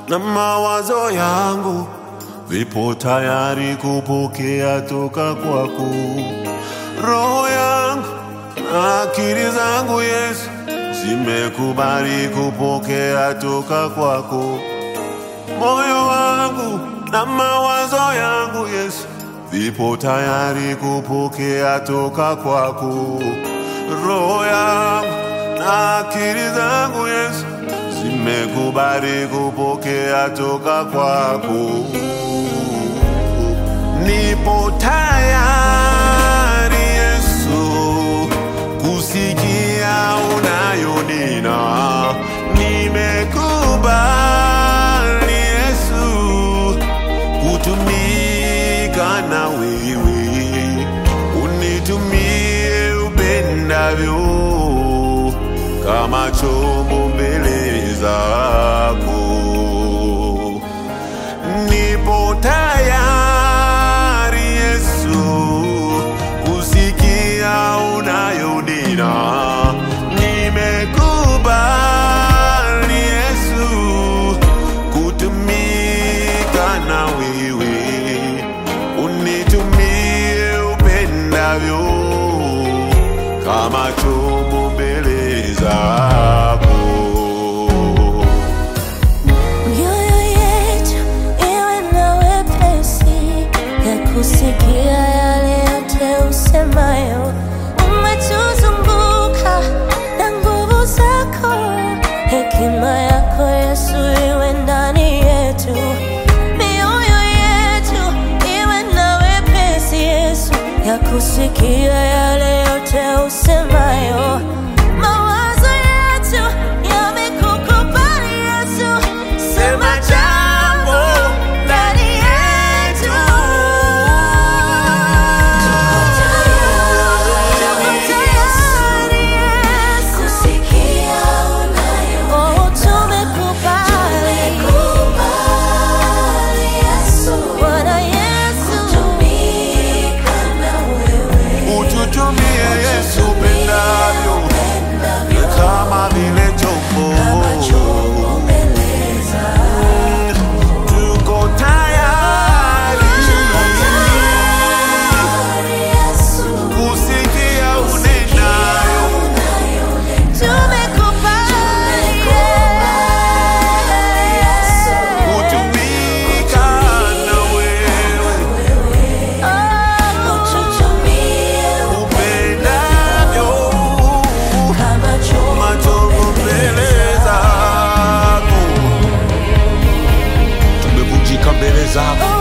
na mawazo yangu vipo tayari kupokea toka kwako. Roho yangu na akili zangu Yesu zimekubali kupokea toka kwako. Moyo wangu na mawazo yangu Yesu vipo tayari kupokea toka kwako. Roho yangu na akili zangu Yesu zimekubali kupokea toka kwako. Nipo tayari Yesu kusikia unayonena. Nimekubali Yesu kutumika na wewe, unitumie upendavyo kama chombo mbele zako. Nipo tayari Yesu kusikia unayonena. Nimekubali Yesu kutumika na wewe, unitumie upendavyo kama chombo mbele zako. Mioyo yetu iwe na wepesi ya kusikia yale yote usemayo. Umetuzunguka na nguvu zako, hekima yako Yesu iwe ndani yetu. Mioyo yetu iwe na wepesi Yesu ya kusikia yale yote usemayo. Mawazo yetu yamekukubali Yesu, sema jambo ndani yetu. Tuko tayari Yesu, oh, tumekubali Bwana Yesu, Ututumie Yesu upendavyo kama vile chombo. Tuko tayari kusikia unenayo, tumekubali kutumika na wewe upendavyo machombo mbele zako. Tumevunjika mbele zako